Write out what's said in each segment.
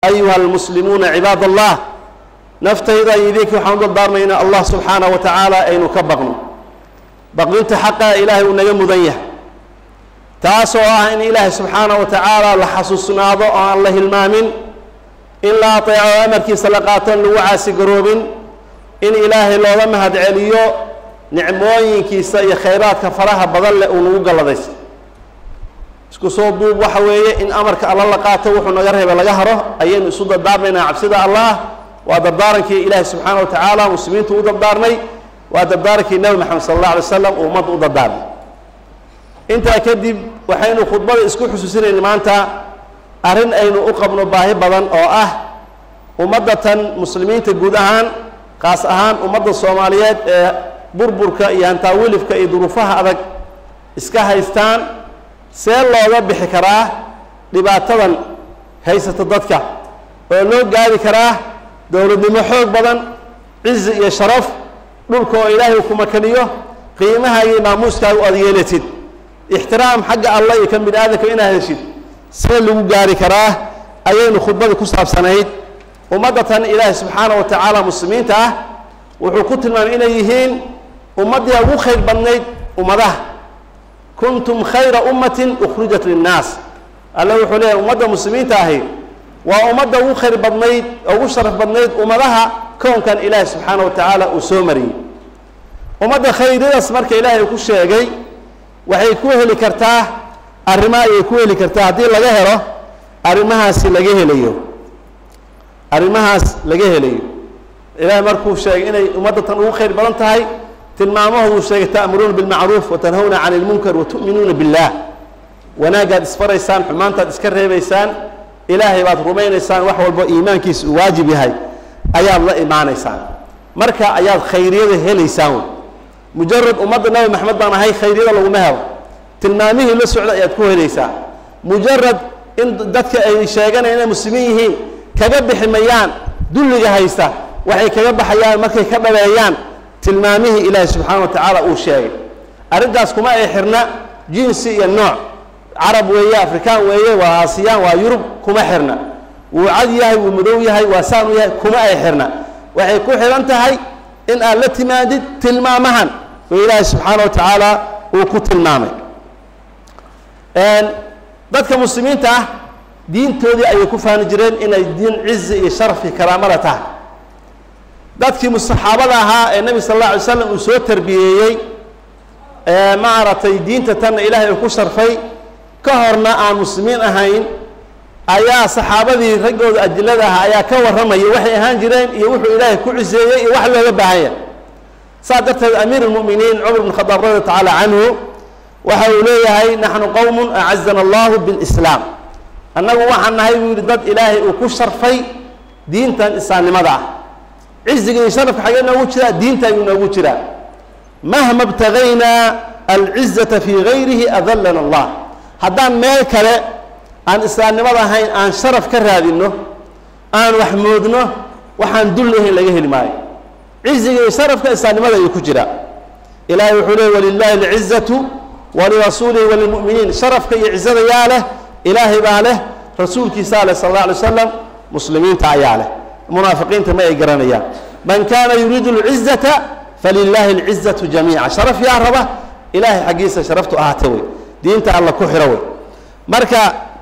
ayuha almuslimuuna cibaad allah naftayda iyo idinka waxaan u dardaarmaynaa allah subxaanaه wa tacaala aynu ka baqno baqdinta xaqa ilaahay uu naga mudan yahay taasoo ah in ilaahay subxaanaه wa tacaala la xasuusnaado oo aan la hilmaamin in la ateeco amarkiisa la qaato in lagu caasigaroobin in ilaahay looga mahad celiyo nicmooyinkiisa iyo khayraadka faraha badan leh uu nagu galladaysa isku soo duub waxa weeye in amarka alla la qaato wuxuu naga reebay laga haro ayaynu isu dardaarmaynaa cabsida allah waa dardaarankii ilaahay subxaana wa tacaala muslimiintu u dardaarmay waa dardaarankii nebi maxamed sala allah alay wasalam uu ummadda u dardaarmay intaa kadib waxaynu khudbada isku xusuusinayna maanta arrin aynu u qabno baahi badan oo ah ummaddatan muslimiinta guud ahaan kaas ahaan ummadda soomaaliyeed ee burburka iyo hantaawilifka iyo duruufaha adag iska haystaan see looga bixi karaa dhibaatadan haysata dadka oo loo gaari karaa dowladnimo xoog badan cizi iyo sharaf dhulka oo ilaahay ku makaniyo qiimaha iyo maamuuskaaga aad yeelatid ixtiraam xagga allah iyo kan bini aadamka inaad heshid see lagu gaari karaa ayaynu khudbada ku saabsanayd ummaddatan ilaahay subxaana wa tacaala muslimiinta ah wuxuu ku tilmaamay inay yihiin ummaddii ugu khayr badnayd ummadaha kuntum khayra ummatin ukhrijat linnaas alle wuxuu leeyahay ummadda muslimiinta ahi waa ummadda ugu khayr badnayd ugu sharaf badnayd ummadaha kownkan ilaahay subxaana wa tacaala uu soo mariyey ummadda khayryadaas marka ilaahay ku sheegay waxay ku heli kartaa arrimo ayay ku heli kartaa haddii laga helo arrimahaasi laga helayo arrimahaas laga helayo ilaahay markuu sheegay inay ummaddatan ugu khayr badan tahay tilmaamahoodu sheegay ta'muruuna bilmacruuf watanhawna cani ilmunkar watu'minuuna billaah wanaagaad isfaraysaan xumaantaad iska reebaysaan ilaahay baad rumaynaysaan wax walbo iimaankiisa uu waajib yahay ayaad la imaanaysaan marka ayaad khayriyada helaysaan wey mujarad ummadda nabi maxamed baan ahay khayryada laguma helo tilmaamihii la socda ayaad ku helaysaa mujarad in dadka ay sheeganayaan inay muslimiin yihiin kaga bixi mayaan dulliga haysta waxay kaga baxayaan markay ka dhabeeyaan tilmaamihii ilaahay subxaana wa tacaala uu sheegay arrintaas kuma ay xirna jinsi iyo nooc carab weeye afrikaan weeye waa aasiyaan waa yurub kuma xirna wuu cad yahay wuu madow yahay waa saan u yahay kuma ay xirna waxay ku xihan tahay in aad la timaadid tilmaamahan oo ilaahay subxaana wa tacaala uu ku tilmaamay dadka muslimiinta ah diintoodii ayay ku fahmi jireen inay diin cizi iyo sharaf iyo karaamada tahay dadkii saxaabada ahaa ee nebi sal alla alay slam uu soo tarbiyeeyey maaragtay diinta tanna ilaahay uu ku sharfay ka horna aan muslimiin ahayn ayaa saxaabadii raggooda ajilada ahaa ayaa ka warramaya waxay ahaan jireen iyo wuxuu ilaahay ku ciseeyey iyo wax looga baahanya saas darteed amiir اlmu'miniin cumar bn khadaab radi tacaala canhu waxa uu leeyahay naxnu qowm acazana allahu biاlislaam annagu waxaan nahay buu yihi dad ilaahay uu ku sharfay diintan islaamnimada ah ciziga iyo sharafka xagee noogu jiraa diinta ayuu noogu jiraa mahma btagaynaa alcizata fii gayrihi adalana allah haddaan meel kale aan islaamnimada ahayn aan sharaf ka raadinno aan wax moodno waxaan dul lahayn laga heli maayo ciziga iyo sharafka islaamnimada ayuu ku jiraa ilahay wuxuu leey walilahi alcizatu walirasuulihi walilmu'miniin sharafka iyo cizada yaa leh ilaahay baa leh rasuulkiisaa leh sal alla alay wasalam muslimiinta ayaa leh munaafiqiinta ma ay garanayaan man kaana yuriidu alcizata falilaahi alcizatu jamiica sharaf yaa raba ilaahay xaggiisa sharaftu ahaata wey diinta alla ku xiro wey marka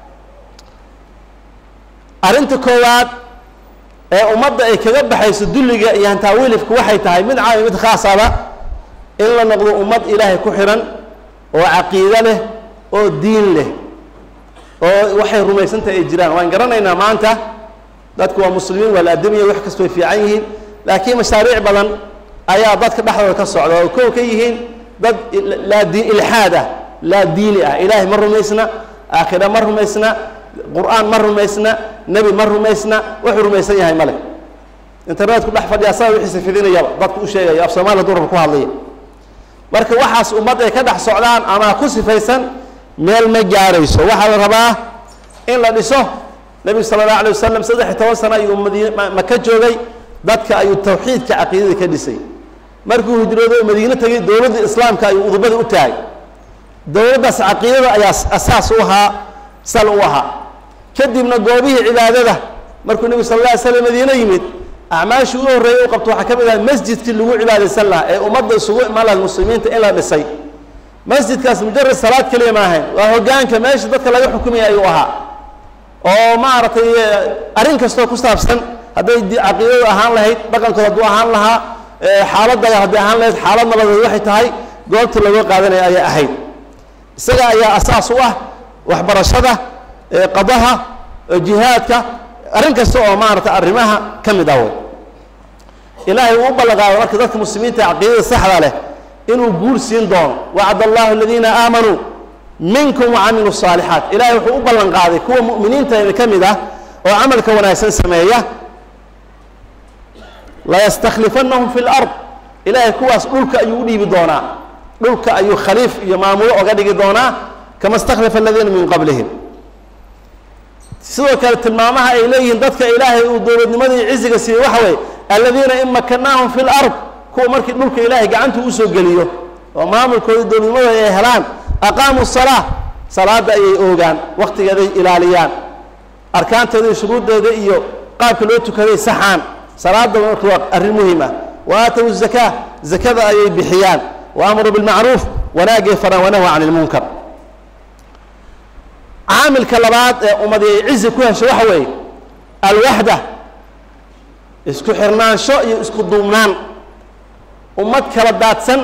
arrinta koowaad ee ummadda ay kaga baxayso dulliga iyo hantaawilifku waxay tahay mid caami mid khaasaba in la noqdo ummad ilaahay ku xihan oo caqiido leh oo diin leh oo waxay rumaysantahay ay jiraan waan garanaynaa maanta dadku waa muslimiin waa la adamiya wax kasto way fiican yihiin laakiin mashaariic badan ayaa dadka dhexdooda ka socda oo kow ka yihiin dad laa di ilxaad ah laa diini ah ilaahay ma rumaysna aakhira ma rumaysna qur-aan ma rumaysna nebi ma rumaysna wuxuu rumaysan yahay male internetku dhex fadhiya saa wixiisa fidinayaba dadku u sheegaya af soomaaliya duraba ku hadlaya marka waxaas ummad ay ka dhex socdaan ama ku sifaysan meel ma gaarayso waxaa la rabaa in la dhiso nebigu sala allahu alay wasalam saddex iyo toban sano ayuu madiin maka joogay dadka ayuu tawxiidka caqiidada ka dhisay markuu hijroodo oo madiine tegay dowladda islaamka ayuu udubada u taagay dowladdaas caqiidada ayaa asaas u ahaa sal u ahaa kadibna goobihii cibaadada markuu nebigu sal alla alay slam madiine yimid acmaashii ugu horreeyay u qabto waxaa ka mid aha masjidkii lagu cibaadaysan lahaa ee ummadda isugu imaan lahayd muslimiinta in la dhisay masjidkaas mujarad salaad keliya ma ahayn waa hoggaanka meesha dadka laga xukumaya ayuu ahaa oo maaragtay arrin kastoo ku saabsan hadday caqiidadu ahaan lahayd dhaqankood hadduu ahaan lahaa xaaladdaga hadday ahaan lahayd xaalad nabadeed waxay tahay goobtii laga qaadanaya ayay ahayd isaga ayaa asaas u ah waxbarashada qadaha jihaadka arrin kasta oo maaragtay arrimaha ka mid ah wey ilaahay uu u ballanqaado marka dadka muslimiinta caqiidada saxda leh inuu guul siin doono wacd allahu aladiina aamanuu minkum wacamiluu الصaalixaat ilahay wuxuu u ballan qaaday kuwa mu'miniinta ka mid ah oo camalka wanaagsan sameeya layastaklifanahum fi اlard ilahay kuwaas dhulka ayuu u dhiibi doonaa dhulka ayuu khaliif iyo maamulo oga dhigi doonaa kama stakhlafa aladiina min qablihim sidoo kale tilmaamaha ay leeyihiin dadka ilaahay uu dowladnimada iyo ciziga siiyey waxa weeye aladiina in makanaahum fi lard kuwa markii dhulka ilaahay gacanta usoo geliyo oo maamulkooda dowladnimada ay helaan aqaamuu salaa salaada ayay oogaan waktigeeday ilaaliyaan arkaanteeda iyo shuruuddeeda iyo qaabka loo tukaday saxaan salaada marka waa arrin muhim ah wa aatow zakaa zakada ayay bixiyaan wa amaruu bilmacruuf wanaagay faraan wanahwa can ilmunkar caamilka labaad ee ummadi ay cizi ku hesho waxa weeye alwaxda isku xirnaansho iyo isku duubnaan ummad kala daadsan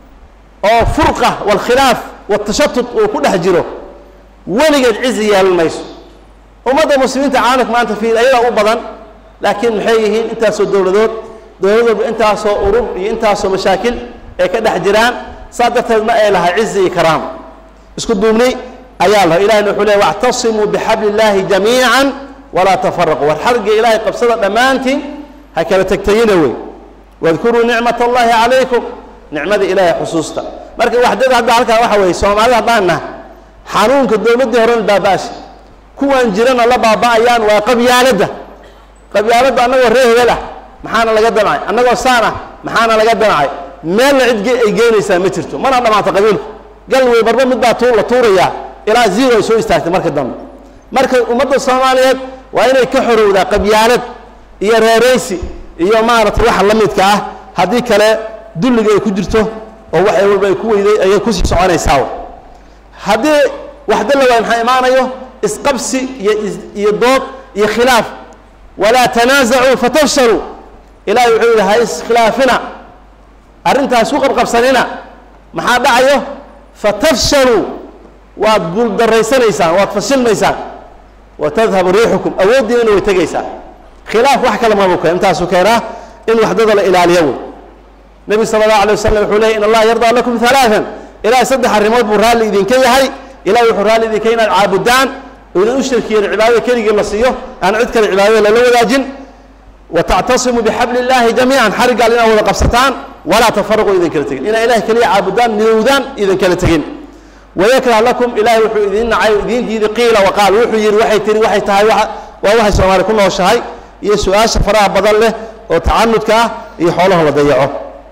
oo furqa walkhilaaf watashatut uu ku dhex jiro weligeed cizi yeelan mayso ummadda muslimiinta caalamka maanta fiil ayadaa u badan laakiin maxay yihiin intaasoo dowladood dowlad walba intaasoo urur iyo intaasoo mashaakil ay ka dhex jiraan saa darteed ma ay lahay cizi iyo karaam isku duubni ayaa laha ilahina wuxuu leey wactasimuu bixabli illaahi jamiican walaa tafaraquu war xarga ilaahay qabsada dhammaantiin ha kala tegtayina wey wadkuruu nicmat allahi calaykum nicmada ilaahay xusuusta marka waxdada hadda halkaa waxa weeye soomaalida haddaan naha xanuunka dowladdii horena baaba-asha kuwan jirana la baaba-ayaan waa qabyaaladda qabyaaladda annagoo ree hebel ah maxaana laga damcay annagoo saan ah maxaana laga damcay meelna cid ay geynaysaa ma jirto mana dhamaato qabiilku gal wey marba mid baa tu la tuurayaa ilaa zero ay soo istaagtay marka dambe marka ummadda soomaaliyeed waa inay ka xorowdaa qabyaalad iyo reereysi iyo maaragtay waxa la midka ah haddii kale dulliga ay ku jirto oo wax walba ay ku weyday ayay kusii soconaysaa haddii waxda la waay maxaa imaanayo isqabsi iyo iyo dood iyo khilaaf walaa tanaasacuu fatafshaluu ilahay wuxuu yidhi ha iskhilaafina arrintaas ku qabqabsanina maxaa dhacayo fatafshaluu waad guuldarraysanaysaan waad fashilmaysaan wa tadhabu riixukum awooddiinana way tegaysaa khilaaf wax kale mabu keen intaasuu keenaa in waxdada la ilaaliyo wey nebi sala allahu alay wasalam wuxuu leeyay in allaha yardaa lakum halaatan ilahay saddex arrimood buu raalli idinka yahay ilahay wuxuu raalli idinka inaad caabudaan idan u shirkiyen cibaadada keligii la siiyo aan cid kale cibaadada lala wadaajin wa tactasimuu bixabli illaahi jamiican xariggaal inaad wada qabsataan walaa tafaraquu idin kala tegin inaa ilahay keliya caabudaan midowdaan idin kala tegin wayakrah lakum ilahay wuxuu idin nacay idiin diiday qiila waqaal wuxuu yidhi waxay tiri waxay tahay waa waxay soomaali ku nooshahay iyo su-aasha faraha badan leh oo tacanudka ah iyo xoolaha la dayaco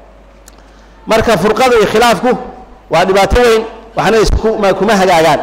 marka furqada iyo khilaafku waa dhibaato weyn waxna iskuma kuma hagaagaan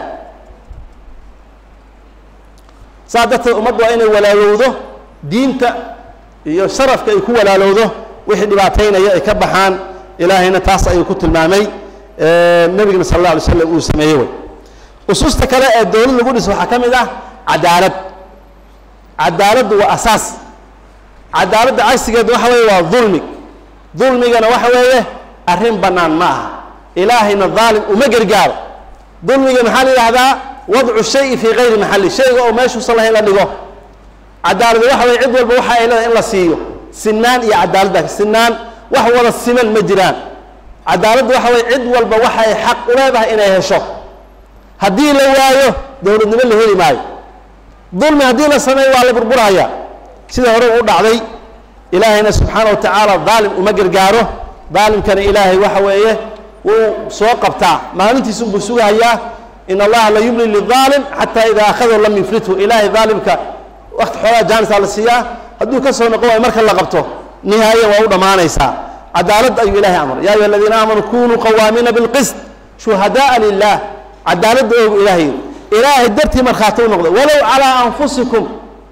saas darteed ummaddu waa inay walaalowdo diinta iyo sharafka ay ku walaalowdo wixii dhibaataynaya ay ka baxaan ilaahayna taas ayuu ku tilmaamay nebigana sal alla alay slam uu sameeyey wey ususta kale ee dowlad lagu dhiso waxaa ka mid ah cadaalad cadaaladdu waa asaas cadaaladda cagsigeeda waxa weeye waa dulmi dulmigana waxa weeye arrin bannaan ma aha ilaahayna daalim uma gargaaro dulmiga maxaa la yidhahdaa wadcu shayi fii kayri maxalli shayga oo meeshuusan lahayn la dhigo cadaaladu waxa weye cid walba waxa ay leedahay in la siiyo sinaan iyo cadaalad baa sinaan wax wada siman ma jiraan cadaaladdu waxa weye cid walba waxa ay xaq u leedahay inay hesho haddii la waayo dowladnimo la heli maayo dulmi haddii la sameeyo waa la burburaya sida hore u dhacday ilaahayna subxaana wa tacaala daalim uma gargaaro daalimkana ilaahay waxa weeye wuu soo qabtaa maalintiisun buu sugahayaa in allaha la yumli lidaalim xataa idaa akhadahu lam yuflithu ilaahay daalimka wakti xoogaa jaanisaa la siiyaa hadduu ka soo noqon waayo marka la qabto nihaaya waa u dhammaanaysaa cadaalad ayuu ilahay amray ya ayuha aladiina aamanuu kunuu qawaamiina bilqist shuhadaaa lilah cadaaladda oogu ilaahay ilaahay dartii markhaati u noqday walow calaa anfusikum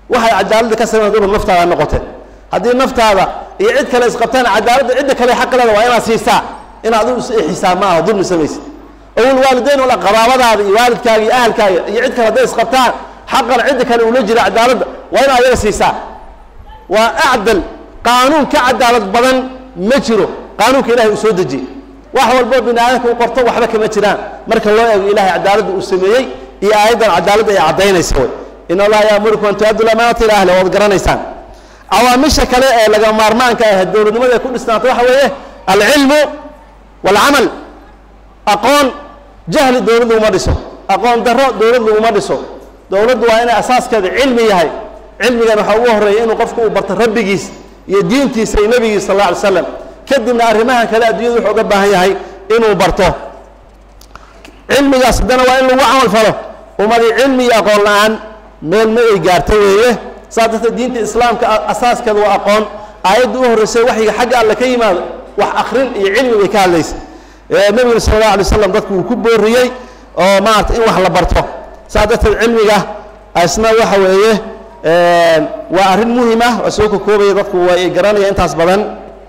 waxay cadaaladda ka samayn dulm naftaada noqotee haddii naftaada iyo cid kale isqabtaan cadaaladda cidda kale xaqaleeda waa inaad siisaa inaad u xisaab ma aha dulmi samaysid owlwaalideyn wala qaraabadaada iyo waalidkaaga iyo ahalkaaga iyo cid kale hadday isqabtaan xaqan cidda kale ula jira cadaaladda waa inaad ayaga siisaa waa acdal qaanuun ka cadaalad badan ma jiro qaanuunka ilahay uu soo dejiyey wax walboo bini aadamka u qorto waxba kama jiraan marka loo eego ilahay cadaaladda uu sameeyey iyo aayaddan cadaaladda ay caddaynaysa way in allaha yaamurikum an tu-addu lamaanata ila ahli waad garanaysaan cawaamisha kale ee laga maarmaanka ah dowladnimada ay ku dhisnaata waxa weeye alcilmu waalcamal aqoon jahli dowlad laguma dhiso aqoon darro dowlad laguma dhiso dowladdu waa inay asaaskeeda cilmi yahay cilmigan waxaa ugu horreeya inuu qofku uu barto rabbigiis iyo diintiisa iyo nebigiis sal alla alay slam kadibna arrimahan kale adduunyadu wuxuu uga baahan yahay inuu barto cilmigaas haddana waa in lagu camal falo ummadii cilmi iyo aqoon la-aan meel ma ay gaarta weeye saas darteed diinta islaamka asaaskeeda waa aqoon aayadda u horreysay waxyiga xagga alle ka yimaado wax akrin iyo cilmi bay ka hadlaysa nebiguna sala allahu alay waslam dadku uu ku booriyey oo maarata in wax la barto saas darteed cilmiga isna waxa weeye waa arrin muhim ah waa soo kokoobaya dadku way garanaya intaas badan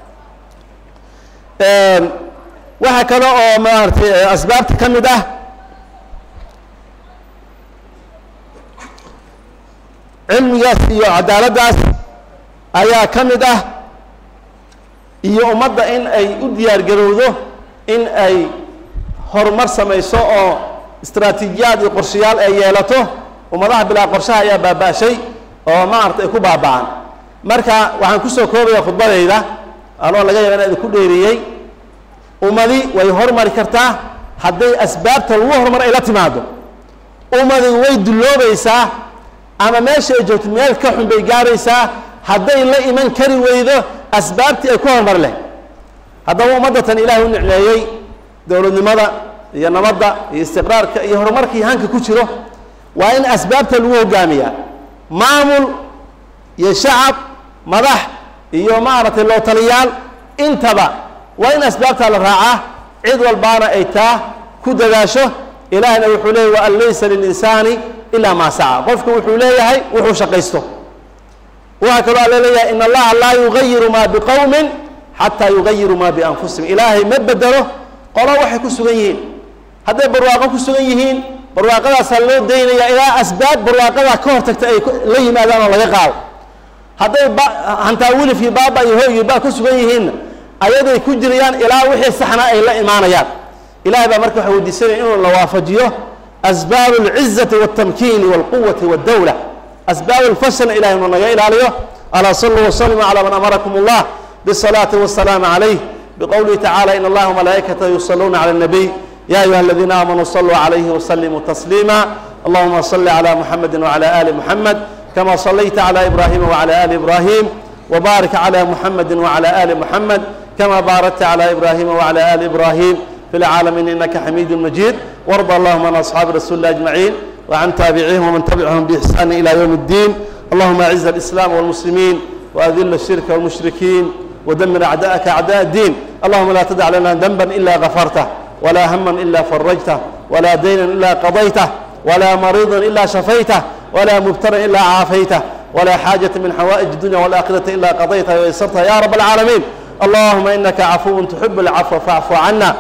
waxaa kale oo maaratay asbaabta ka mid ah cilmigaas iyo cadaaladdaas ayaa ka mid ah iyo ummadda in ay u diyaar garowdo in ay horumar samayso oo istraatiijiyaad iyo qorshayaal ay yeelato ummadaha bilaa qorshaha ayaa baaba-shay oo maarata ay ku baaba'an marka waxaan kusoo koobaya khudbadayda anoo laga yaaba inaa idinku dheeriyey ummadi way hormari kartaa hadday asbaabta lagu horumar ay la timaado ummadi way dulloobaysaa ama meesha ay joogto meel ka xun bay gaaraysaa hadday la iman kari weydo asbaabtii ay ku horumar leh haddaba ummaddatan ilaahay u nicmeeyey dowladnimada iyo nabadda iyo istiqraarka iyo horumarkii hanka ku jiro waa in asbaabta lagu hogaamiyaa maamul iyo shacab madax iyo maaragtay loo taliyaal intaba waa in asbaabtaa la raacaa cid walbaana ay taa ku dadaasho ilaahna wuxuu leeyay waan laysa lilinsaani ilaa maa saca qofku wuxuu leeyahay wuxuu shaqaysto waxaa kaloo alla leeyahay in allaha laa yugayiru maa biqowmin xataa yugayiru maa bianfusihim ilaahay ma bedelo qolo waxay ku sugan yihiin hadday barwaaqo ku sugan yihiin barwaaqadaasaa loo daynaya ilaa asbaab barwaaqadaa ka hortagta ay la yimaadaan oo laga qaado hadday hantaa wilifkii baaba iyo hoygii baa ku sugan yihiinna ayaday ku jirayaan ilaa wixii saxna ay la imaanayaan ilahay baa marka waxa weydiisanaya inuu la waafajiyo asbaab اlcizati wاltamkiini wاlquwati wاddawla asbaab اlfashlna ilahay inuu naga ilaaliyo alaa saluu waslima calى man amarakum اllah bالصalaaةi wالsalaam عalayh bqowlihi tacala in allaha malaa'ikatahu yusaluuna calى الnabiy ya ayuha aladiina aamanuu saluu عalayhi wslimuu tasliima allahuma صli عlى muxamedi wعlى ali muxamed kama صlayta عlى ibrahima wعlى ali ibrahim wbarik عlى muxamedi wعlى ali muxamed kama baarakta عlى ibrahima wعlى ali ibrahim في العالمين إنك حميد مجيد وارض اللهم عن أصحاب رسول الله أجمعين وعن تابعيهم ومن تبعهم بإحسان إلى يوم الدين اللهم أعز الإسلام والمسلمين وأذل الشرك والمشركين ودمر أعداءك أعداء الدين اللهم لا تدع لنا ذنبا إلا غفرته ولا هما إلا فرجته ولا دينا إلا قضيته ولا مريضا إلا شفيته ولا مبتلا إلا عافيته ولا حاجة من حوائج الدنيا والآخرة إلا قضيتها ويسرتها يا رب العالمين اللهم إنك عفو تحب العفو فاعف عنا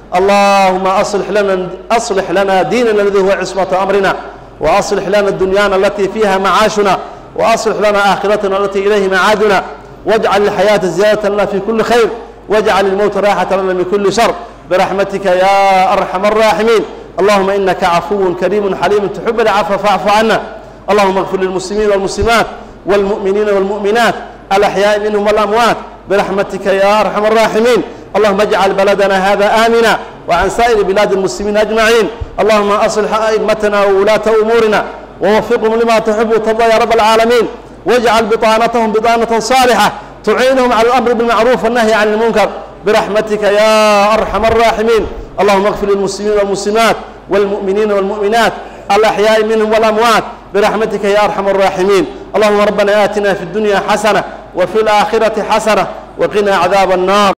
اللهم أصلح لنا أصلح لنا ديننا الذي هو عصمة أمرنا وأصلح لنا دنيانا التي فيها معاشنا وأصلح لنا آخرتنا التي إليه معادنا واجعل الحياة زيادة لنا في كل خير واجعل الموت راحة لنا من كل شر برحمتك يا أرحم الراحمين اللهم إنك عفو كريم حليم تحب العفو فاعف عنا اللهم اغفر للمسلمين والمسلمات والمؤمنين والمؤمنات الأحياء منهم والأموات برحمتك يا أرحم الراحمين اللهم اجعل بلدنا هذا آمنا وعن سائر بلاد المسلمين أجمعين اللهم أصلح أئمتنا وولاة أمورنا ووفقهم لما تحب وترضى يا رب العالمين واجعل بطانتهم بطانة صالحة تعينهم على الأمر بالمعروف والنهي عن المنكر برحمتك يا أرحم الراحمين اللهم اغفر للمسلمين والمسلمات والمؤمنين والمؤمنات الأحياء منهم والأموات برحمتك يا أرحم الراحمين اللهم ربنا آتنا في الدنيا حسنة وفي الآخرة حسنة وقنا عذاب النار